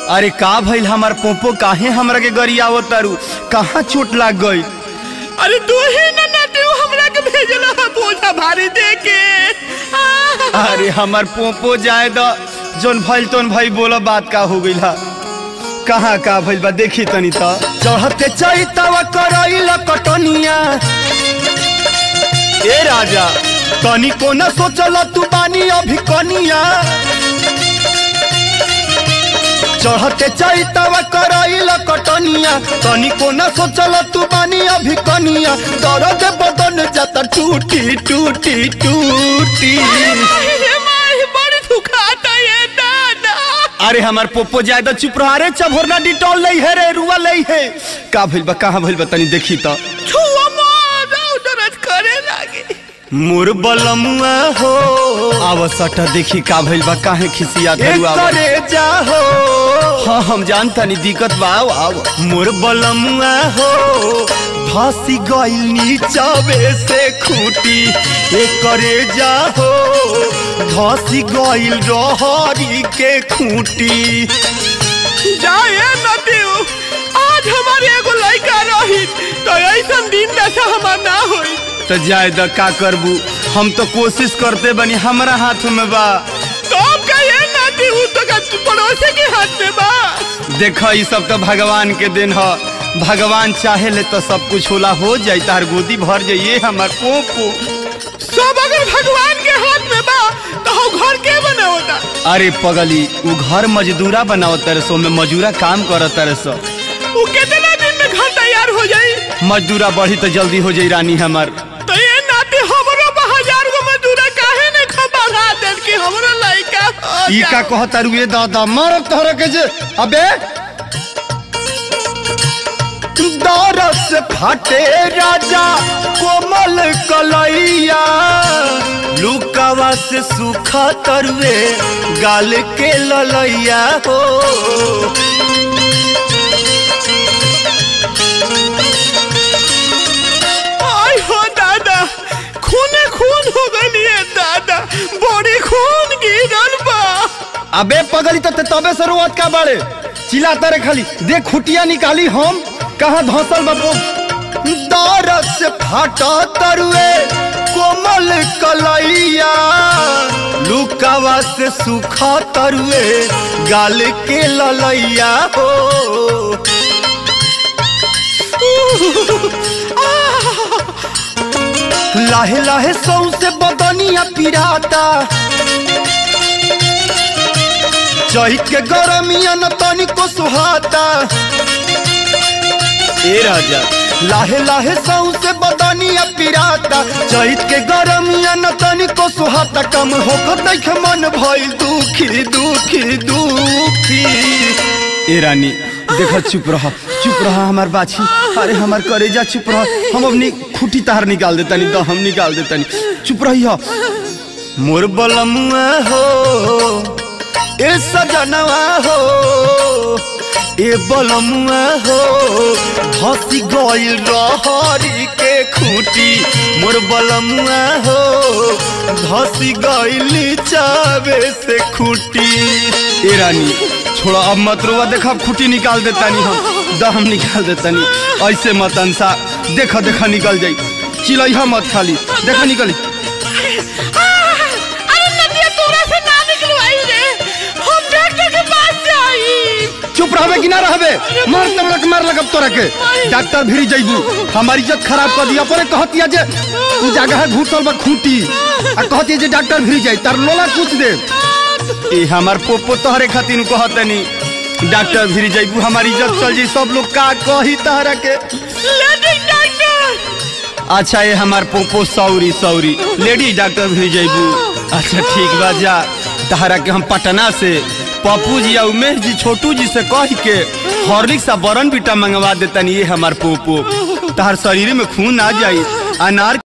अरे का भइल हमार पोपो काहे हमरा के गरियावो तारू कहाँ चोट लाग गई अरे तू ही ना नाते हमरा के भेजला हा बोझा भारी दे के अरे हमार पोपो जाए द जोन भइल तोन भाई बोला बात का हो गइल हा कहाँ का भइल बा देखी तनी त चढ़ते चैतवा करैल कटनिया ए राजा तनी को न सोचल तू बानी अभी कनिया चढ़ते चैतवा करैल कटनिया तनी को न सोचल तू बानी अभी कनिया दर्द बदन जाता टूटी टूटी टूटी हे माही बड़ी दुखाता ये दादा अरे हमार पोपो जाए तो चुप रहा रे चभोरना डिटॉल नहीं है रे रुआ नहीं है का भइल बा कहाँ भइल बा तनी देखी तो छुआ मारा दर्द करे लागे मोर बलमुआ हो आव सटा देखी का भइल बा काहे खिसिया धरू आव करे जा हो हाँ हम जानता नहीं दिक्कत बा आव आव मोर बलमुआ हो फांसी गइल नीचावे से खूटी ए करे जा हो फांसी गइल रहरी के खूटी जाए न दियो आज हमारे एगो लड़का रही तो ऐसा दिन दशा हमार ना होई तो जाए द का करबू हम तो कोशिश करते बनी हमारा हाथ में बा तो अब कहिए ना दियो तो का पड़ोसी के हाथ में बा देख ई सब तो भगवान के दिन ह भगवान चाहे ले तो सब कुछ होला हो जाई तार गोदी भर जाइए हमार पोपो सब अगर भगवान के हाथ में बा तो हम घर के बना होता अरे पगली उ घर मजदूरा बनावत तारे सो में मजूरा काम करत तारे सो वो कितना दिन में घर तैयार हो जाई मजदूरा बढ़ी तो जल्दी हो जाई रानी हमार तो ये नाते हमरो हजार गो मजदूरा काहे ने खबरा देन के हमरो लइका हो ई का जाए। कहत तारू ये दादा मारत तोहरा के जे अबे दौरत से फाटे राजा कोमल कलैया लुकावा से सूखा तरुए गाल के ललैया हो आय हो दादा खूने खून हो गई है दादा बड़ी खून गिरल बा अबे पगली तो तबे से रोवत का बाड़े चिल्लाता रे खाली देख खुटिया निकाली हम कहाँ धंसल बाबू दौरत से फाटा तरुए कोमल कलैया लुकावा से सूखा तरुए गाल के ललैया हो लाहे लाहे सौ से बदनिया पिराता चहित के गरमिया न तनिको सुहाता ए राजा लाहे लाहे सौ से बदनिया पिराता चहित के गरमिया न तनिको सुहाता कम होकर देख मन भइल दुखी दुखी दुखी ए रानी देखो चुप रह चुप रह हमार बाछी अरे हमार करेजा चुप रह हम अपनी खुटी तार निकाल देता नहीं तो हम निकाल देता नहीं चुप रही हो मोर बलमुआ हो ए सजनवा हो ए बलमुआ हो हंसी गइल रहरी के खूटी मोर बलमुआ हो धसी गइल चावे से खूटी ए रानी छोड़ो अब मत रोवा देखा खूटी निकाल देता नहीं हम दम निकाल देता नहीं ऐसे मत अंसा देखा देखा निकल जाई चिलैहा मत खाली देखा निकली अरे नदिया तोरा से ना निकलवाई रे हम डॉक्टर के पास जाई चुप रहबे कि ना रहबे मार तमरक मार लगब तोरा के डॉक्टर भिरी जइबू हमारी इज्जत खराब कर दिया परे कहतिया जे तू जगह घुसल बा खूंटी आ कहतिया जे डॉक्टर भिरी जाई तार लोला कुछ दे ए हमार पोपो तोहरे खातिर कहतनी डॉक्टर भिरी जइबू हमारी इज्जत चल जाई सब लोग का कही तहरा के लेडी डॉक्टर अच्छा ये हमार पोपो सौरी सौरी लेडी डॉक्टर भी जइबू अच्छा ठीक बा जा तहरा के हम पटना से पप्पू जी या उमेश जी छोटू जी से कह के हॉर्लिक्स आ बरन बीटा मंगवा देतनी ये हमार पोपो तहर शरीर में खून आ जाई अनार